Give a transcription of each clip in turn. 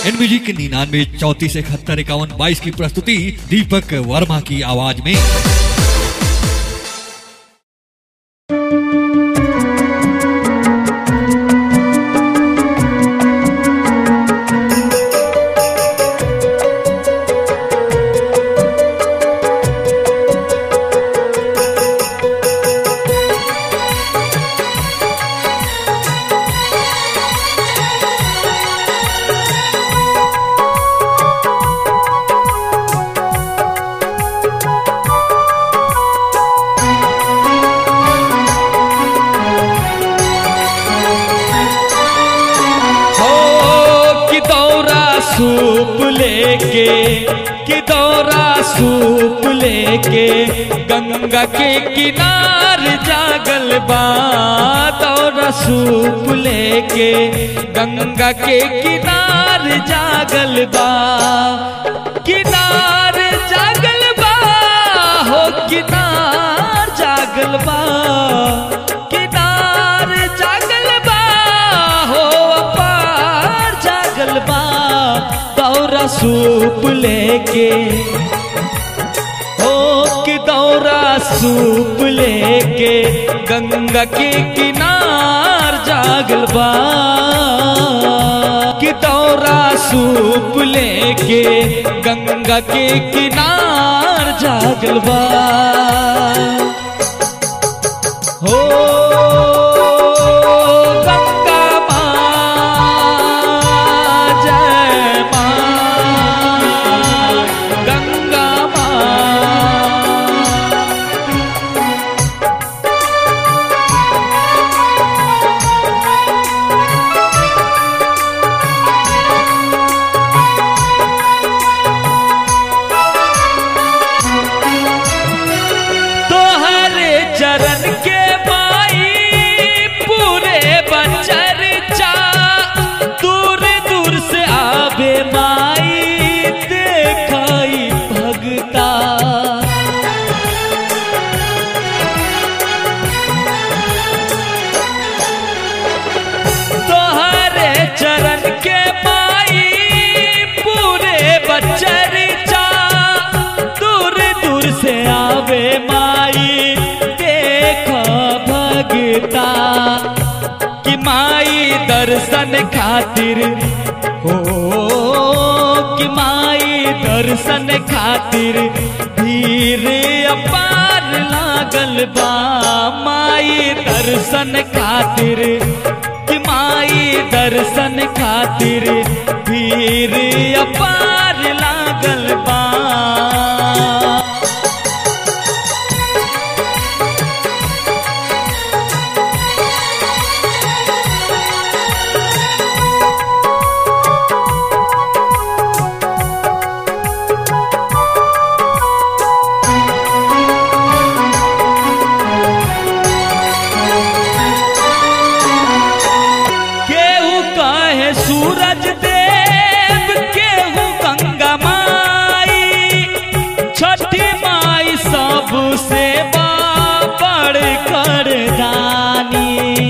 NBG के निन्यानवे चौतीस इकहत्तर इक्यावन बाईस की प्रस्तुति दीपक वर्मा की आवाज में हो कि दौरा सूप लेके कि दौरा सूप लेके गंगा के किनार जागल बा दौरा सूप लेके गंगा के किनार जागल बा किनार जागल बा हो किनार जागल बा किनार जागल बा हो अपार जागल बा दौरा सूप लेके हो कि दौरा सूप लेके गंगा के किनार जागल बा कि दौरा सूप लेके गंगा के किनार जागल बा हो गंगा माँ जय माँ गंगा माँ तोहरे चरण के माई पूरे बचर चा दूर दूर से आवे माई देखाई भगता तोहरे चरण के माई पूरे बचर चा दूर दूर से आवे माई देख भगता कि माई दर्शन खातिर हो कि माई दर्शन खातिर भीड़ अपार लागल बा माई दर्शन खातिर कि माई दर्शन खातिर भीड़ अपार लागल बा केहू कहे सूरज देव केहू गंगा माई छठी माई सबसे बड़ कर दानी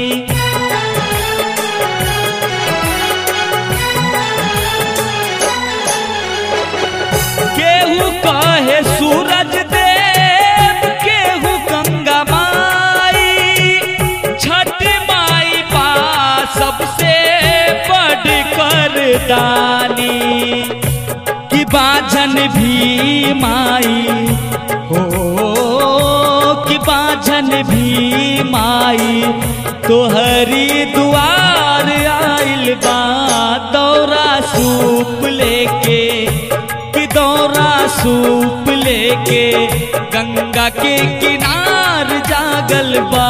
केहू कहे सूरज देव केहू गंगा माई छठ माई पा सबसे बड़ कर दानी कि बाझन भी माई हो कि बाझन भी माई तोहरी दुआर आइल बा दौरा सूप लेके कि दौरा सूप लेके गंगा के किनार जागल बा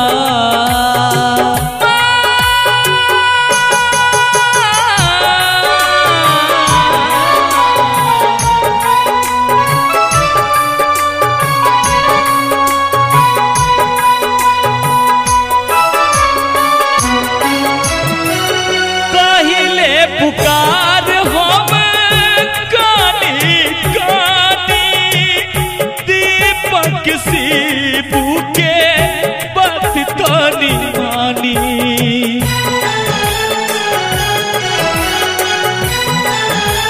कहिले पुकार हम कानी कानी दीपक शिबू के बात कानी मानी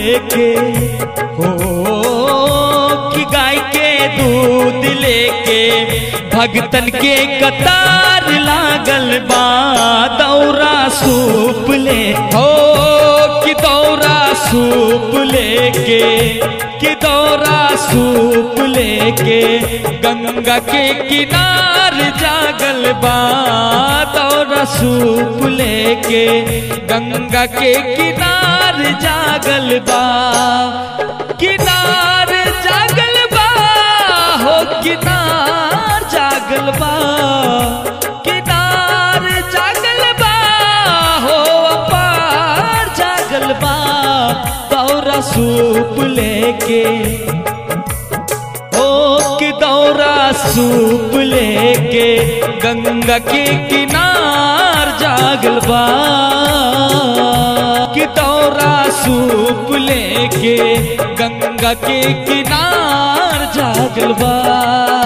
लेके हो कि गाय के दूध लेके भगतन के कतार लागल बा दौरा सूप ले हो कि दौरा सूप लेके कि दौरा सूप लेके गंगा के किनार जागल बा दौरा सूप लेके गंगा के किनार जागल बा किनार जागल बा हो किनार जागल बा किनार जागल बा हो अपार जागल बा दौरा सूप लेके ओ कि दौरा सूप लेके गंगा के किनार जागल बा कि दौरा सूप लेके गंगा के किनार जागल बा